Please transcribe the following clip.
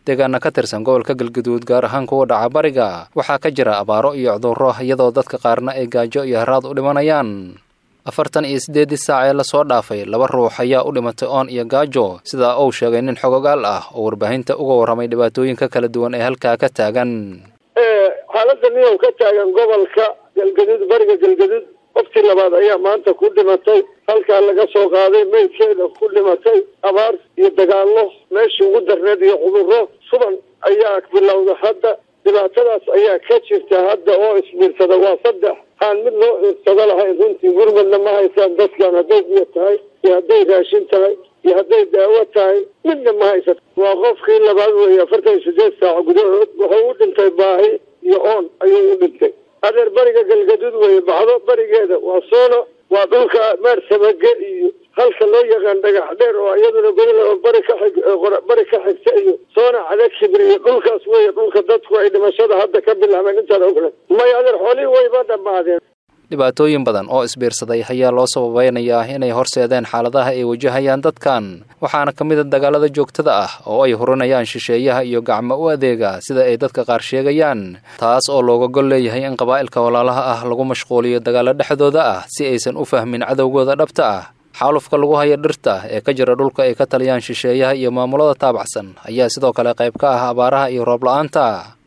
deegaana ka tirsan gobolka galgaduud gaar ahaan kuwa dhaca bariga waxaa ka jira abaaro iyo cudurro iyadoo dadka qaarna ay gaajo iyo haraad u dhimanayaan afartan iyo siddeeddii saac ee lasoo dhaafay laba ruux ayaa u dhimatay oon iyo gaajo sidaa uu sheegay nin xogogaal ah oo warbaahinta uga warramay dhibaatooyinka kala duwan ee halkaa ka taagan xaaladda niyow ka taagan gobolka galgaduud bariga galgaduud qoftii labaad ayaa maanta ku dhimatay halkaa laga soo qaaday meydkeeda ku dhimatay abaar iyo dagaallo meeshii ugu darneed iyo cudurro suban ayaa bilowda hadda dhibaatadaas ayaa ka jirta hadda oo isbiirsada waa saddex aan mid loo ciirsado lahayn runtii gurmadna ma haysaan dadkan hadday biyo tahay iyo hadday raashin tahay iyo hadday daawo tahay midna ma haysato waa qofkii labaad weeye afartan iyo sideed saac gudahood wuxuu u dhintay baahi iyo oon ayuu u dhintay adeer bariga galgaduud weeye baxdo barigeeda waa soono waa dhulka meersamage iyo halka loo yaqaan dhagax dheer oo iyaduna godol bari ka xig bari ka xigta iyo soona cada kibir iyo dhulkaas weeye dhulka dadku ay dhimashada hadda ka bilaabeen intaan ogle may adeer xoolihii wayba dhammaadeen dhibaatooyin badan oo isbiirsaday ayaa loo sababeynayaa inay horseedeen xaaladaha ay wajahayaan dadkan waxaana ka mid a dagaalada joogtada ah oo ay hurinayaan shisheeyaha iyo gacmo u adeega sida ay dadka qaar sheegayaan taas oo looga gol leeyahay in qabaa'ilka walaalaha ah lagu mashquuliyo dagaalo dhexdooda ah si aysan u fahmin cadowgooda dhabta ah xaalufka lagu haya dhirta ee ka jira dhulka ay ka taliyaan shisheeyaha iyo maamulada taabacsan ayaa sidoo kale qayb ka ah abaaraha iyo roob la-aanta